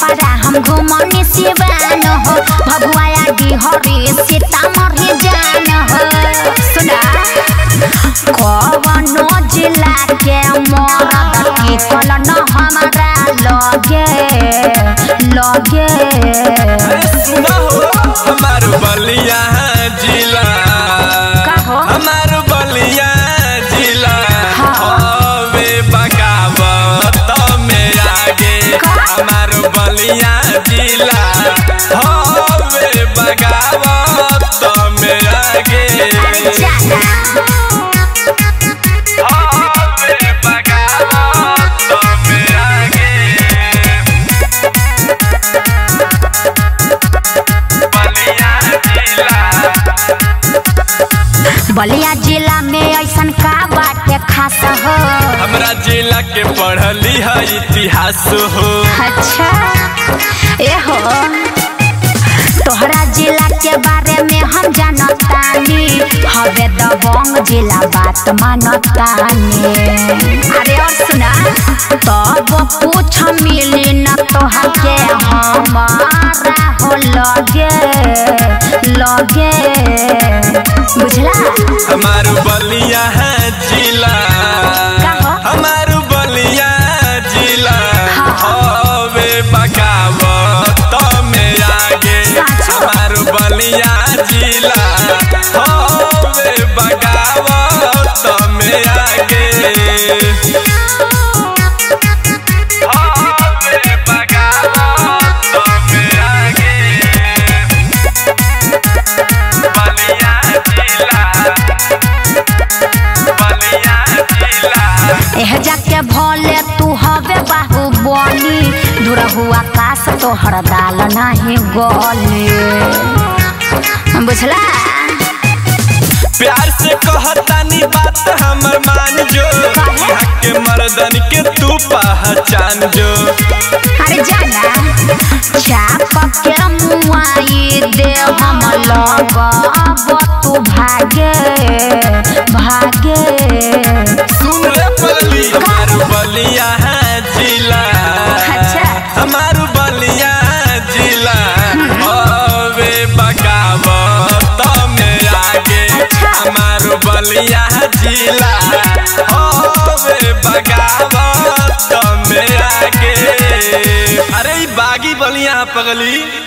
छपरा हम घुमनी सिवान हो भगुआया डिहरी सीतामढ़ी जान हो सुना कवनो जिला के मरद टिकल न हमारा लगे लगे सुना हो हमार बलिया जिला का हो? हमार बलिया जिला हाँ। हवे बगावत में आगे का? हमार बलिया जिला हवे बगावत में आगे अरे जाना हवे बगावत में आगे बलिया जिला बलिया जिला में ऐसन का बाटे खास हो हमरा जिला के पढ़ली है इतिहास हो अच्छा ए हो तोहरा जिला के बारे में हम जानतानी हवे दबंग जिला बात मानतानी अरे और सुना तब कुछ मिली न तोहर के हमारा हो लगे लगे बुझला हमार बलिया है जिला का हो? हमार बलिया जिला हाँ। हवे बगावत में आगे साचो? हमार बलिया जिला हवे बगावत में आगे हवे बगावत में आगे बलिया जिला बलिया जिला एह जाके भोले तू हवे बाहुबली दूर हुआ काश तोहर दाल नाही गली बुझला प्यार से कहतानी बात हमर मान जो काहे? यहाँ के मर्दन के तू पहचान जो अरे जाना चाप के मुआई दे हम लगब तू भागे भागे सुन रे पगली हमार बलिया है जिला अच्छा। हमार बलिया जिला हवे बगावत में आगे अच्छा। हमार बलिया जिला हवे बगावत में आगे अरे ई बागी बलिया पगली